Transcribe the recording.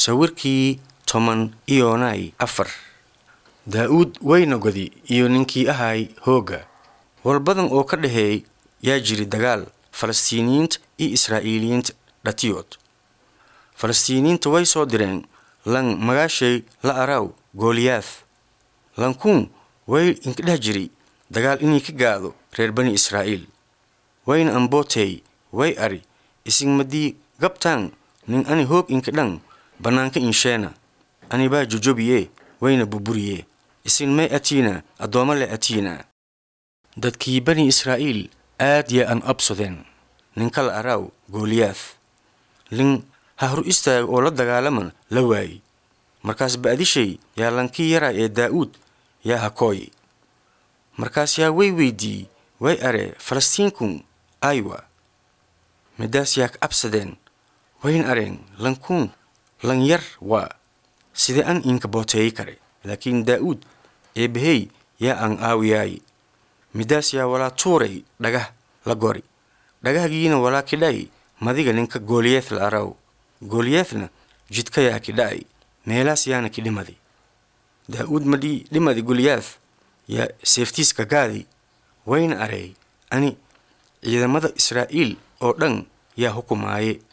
sawirkii toban iyonay afar daa'uud waynagodi iyo ninkii ahay hoogga walbadan oo ka dhaheey yaa jiri dagaal falastiiniyiinta iyo israa'iiliyiinta dhatiyood falastiiniyiinta way soo direen lan magaashay la araw gooliyaad lankuun way inkadheh jiri dagaal inay ka gaado reer bani israa'iil wayna ambootey way ari isigmadii gabtaan nin ani hoog inkadhan bannaanka insheena anibaa jojobiye wayna burburiye isin may atiina addoomma le atiina dadkii bani israa'iil aad yaa an absodeen ninka la araaw gooliyaad lin ha hor istaaga oo la dagaalaman la waaye markaas ba'dishay yaa lankii yaraa ee daa'uud yaa hakooye markaas yaa way weydii way aree falastiinkun aywa midaas yaa ka absadeen wayn areen lankuun lan yar waa sidee an inka booteeyi kare laakiin daa'uud eebbahey yaa an aawiyaaye midaas yaa walaa tuuray dhagah la gori dhagahgiina walaa kidhay madiga ninka gooliyeed la araw gooliyeedna jidka yaa kidha'ay meelaas yaana kidhimadi daa'uud madhii dhimadi goliyaad yaa seeftiiska gaadi wayna areey ani ciidamada israa'iil oo dhan yaa hukumaaye